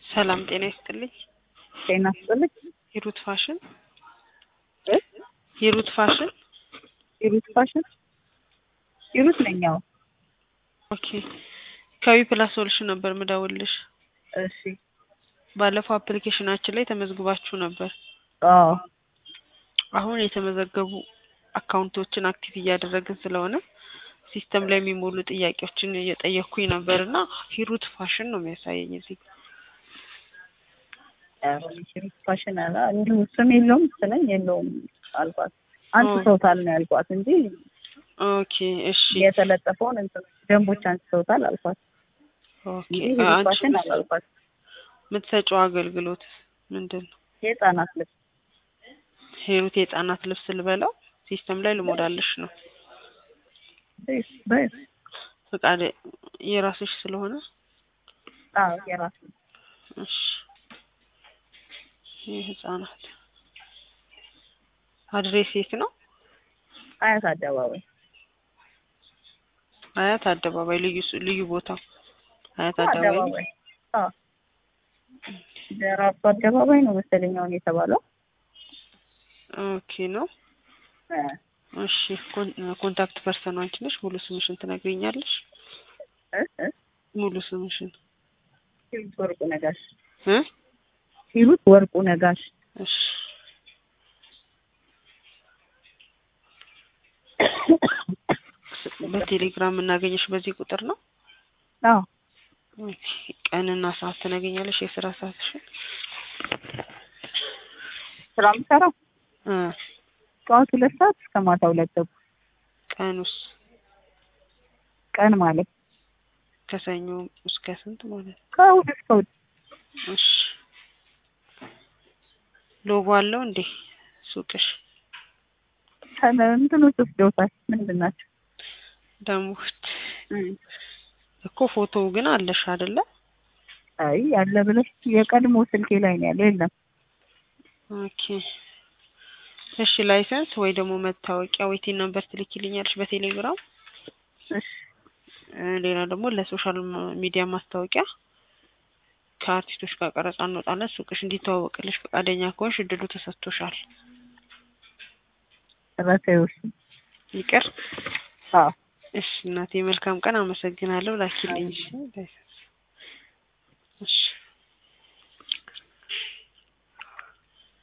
ሰላም ጤና ይስጥልኝ። ጤና ይስጥልኝ። ሂሩት ፋሽን እ ሂሩት ፋሽን ሂሩት ፋሽን ሂሩት ነኝ። አዎ ኦኬ ከዊ ፕላስ ሶሉሽን ነበር ምደውልሽ። እሺ ባለፈው አፕሊኬሽናችን ላይ ተመዝግባችሁ ነበር። አዎ አሁን የተመዘገቡ አካውንቶችን አክቲቭ እያደረግን ስለሆነ ሲስተም ላይ የሚሞሉ ጥያቄዎችን እየጠየኩኝ ነበር እና ሂሩት ፋሽን ነው የሚያሳየኝ እዚህ ጋር። ኧረ ሂሩት ፋሽን አላ እንዲሁ ስም የለውም መሰለኝ የለውም አልኳት። አንስተውታል ነው ያልኳት እንጂ ኦኬ እሺ የተለጠፈውን እንትን ደንቦች አንስተውታል አልኳት ኦኬ እንጂ ሂሩት አንቺ ፋሽን አላልኳት። የምትሰጪው አገልግሎት ምንድን ነው? የህፃናት ልብስ ሂሩት የህፃናት ልብስ ልበለው ሲስተም ላይ ልሞላልሽ ነው። በይስ በይስ ፈቃድ የራስሽ ስለሆነ አዎ የራስ ነው። እሺ የህፃናት አድሬስ የት ነው? አያት አደባባይ አያት አደባባይ ልዩ ስ- ልዩ ቦታው አያት አደባባይ አደባባይ አዎ ደራርቱ አደባባይ ነው መሰለኝ አሁን የተባለው ኦኬ ነው። እ እሺ ኮን- ኮንታክት ፐርሰኑ አንቺ ነሽ። ሙሉ ስምሽን ትነግሪኛለሽ? እ እ ሙሉ ስምሽን ሂሩት ወርቁ ነጋሽ እ ሂሩት ወርቁ ነጋሽ እሺ በቴሌግራም የምናገኘሽ በዚህ ቁጥር ነው። አዎ ኦኬ ቀንና ሰዓት ትነግሪኛለሽ? የስራ ሰዓትሽን ስራ የምሰራው እ ጠዋት ሁለት ሰዓት እስከ ማታ ሁለት ተኩል ቀኑስ ቀን ማለት ከሰኞ እስከ ስንት ማለት ነው? ከእሑድ እስከ እሑድ እሺ ሎጎ አለው እንዴ ሱቅሽ? ከነ እንትኖች ወስደውታል ምንድን ናቸው ደሞት እ እኮ ፎቶ ግን አለሽ አይደለ? አይ ያለ ብለሽ የቀድሞ ስልኬ ላይ ነው ያለ የለም ኦኬ እሺ ላይሰንስ ወይ ደግሞ መታወቂያ ወይ ቲን ነምበር ትልኪልኛለሽ በቴሌግራም እሺ እ ሌላ ደግሞ ለሶሻል ማ- ሚዲያ ማስታወቂያ ከአርቲስቶች ጋር ቀረጻ እንወጣለን። ሱቅሽ እንዲተዋወቅልሽ ፈቃደኛ ከሆንሽ እድሉ ተሰጥቶሻል። ረሳዮሽ ይቅር አዎ እሺ እናቴ መልካም ቀን። አመሰግናለሁ። ላኪልኝ። እሺ እሺ